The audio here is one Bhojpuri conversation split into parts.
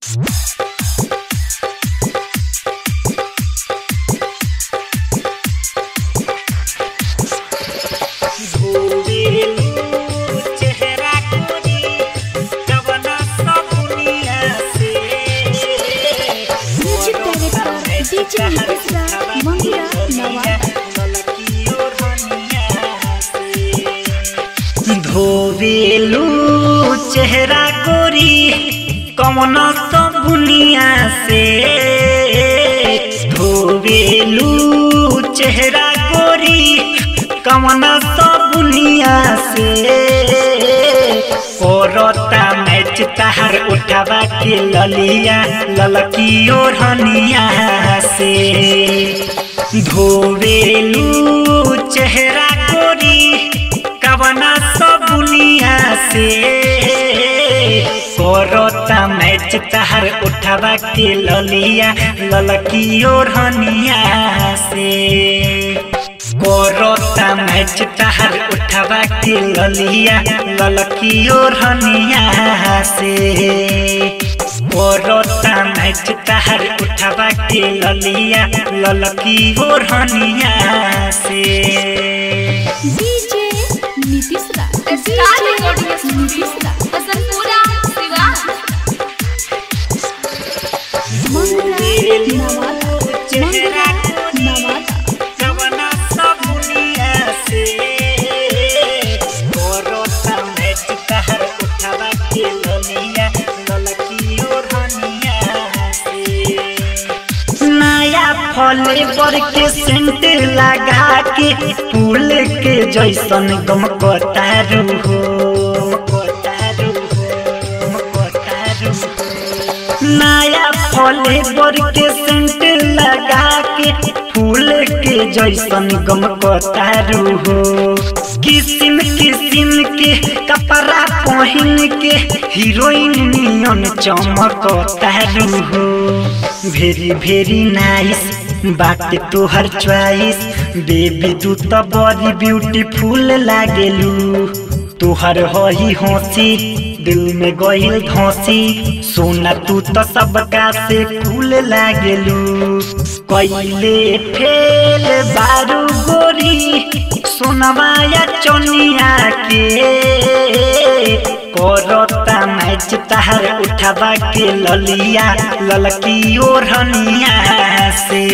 music director DJ Mishra Mangira Nawada धोवेलू चेहरा गोरी कौन सब बुनिया से धोवेलू चेहरा गोरी कौन सब बुनिया से औरता मैच तहर उठावा के ललिया ललकी ओढ़निया से धोवेलू चेहरा गोरी कवना सब बुनिया से करता मैच तहर उठावा के ललिया ललकी ओढ़निया से करता मैच तहर उठावा के ललिया ललकी ओढ़निया से करता मैच तहर उठावा के ललिया ललकी ओढ़निया से DJ Nitish Raj star recording studio Nitish Raj Hasanpura Siwan Mangira Nawada Mangira Nawada कवना सब दुनिया से करता मैच तहर उठावा के ललिया ललकी ओढ़निया से नया फले बर के सेंट लगा के फूल के जैसन गम कतारू हो कतारू हो कतारू नया फले बर के सेंट लगा के फूल के जैसन गम कतारू हो किसिम किसिम के कपड़ा पहन के हीरोइन नियन चमकतारू हो भेरी भेरी नाइस बाटे तोहर चॉइस बेबी तू तो बड़ी ब्यूटीफुल लागेलू तोहर हही हंसी दिल में गईल धंसी सोना तू तो सबका से फूल लागेलू कैले फेल बारू गोरी सोनवा या चनिया के करता मैच तहर उठावा के ललिया ललकी ओढ़निया से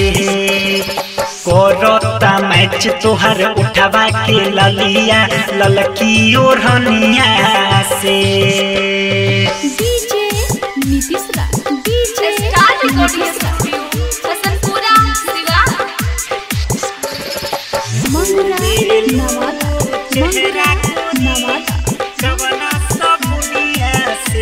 करता मैच तोहर उठावा के ललिया ललकी ओढ़निया से DJ Nitish Raj DJ star recording Nitish Raj studio Hasanpura Siwan Mangira Nawada Mangira Nawada कवना सब दुनिया से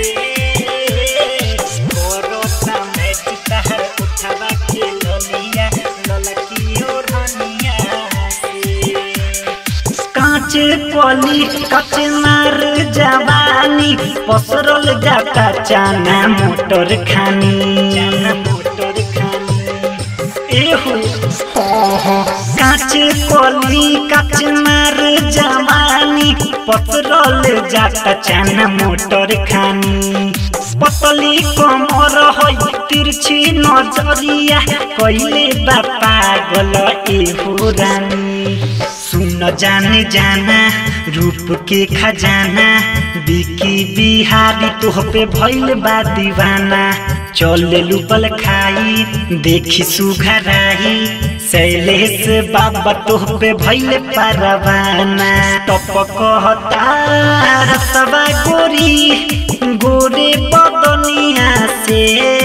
करता मैच तहर उठावा के ललिया ललकी ओढ़निया से कांच कली कच मार जवानी पसरल जाता चाना मोटर खानी चाना मोटर खानी एहो हाँ हाँ कांच कली कच मार जवानी पसरल जाता चाना मोटर खानी पतली कमर है तिरछी नजरिया कैले बा पागल एहो रानी सुन जाने जाना रूप के खजाना बिकी बिहारी तोह पे भइल बा दीवाना चल लुपल खाई देखी सुघराई शैलेश बाबा तोह पे भइल परवाना टपक रसवा गोरी गोरे बदनिया से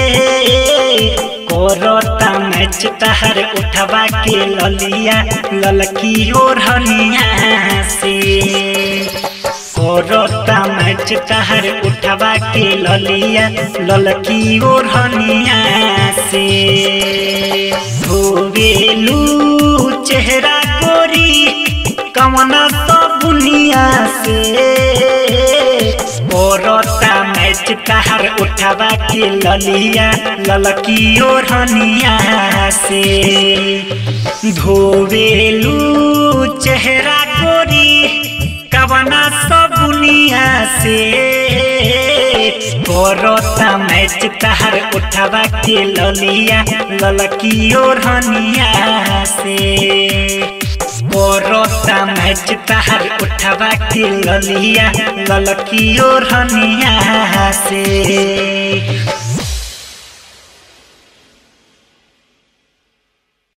करता मैच तहर उठवा के ललिया ललकी ओढ़निया से करता मैच तहर उठवा के ललिया ललकी ओढ़निया से धोवेलू चेहरा गोरी कवना सब बुनिया से करता मैच तहर उठवा के ललिया ललकी ओढ़निया से धोवेलू चेहरा गोरी कवना सब बुनिया से करता मैं मैच तहर उठावा के ललिया ललकी ओढ़निया से कोरोता मैच तहर उठावा के ललिया ललकी ओढ़निया से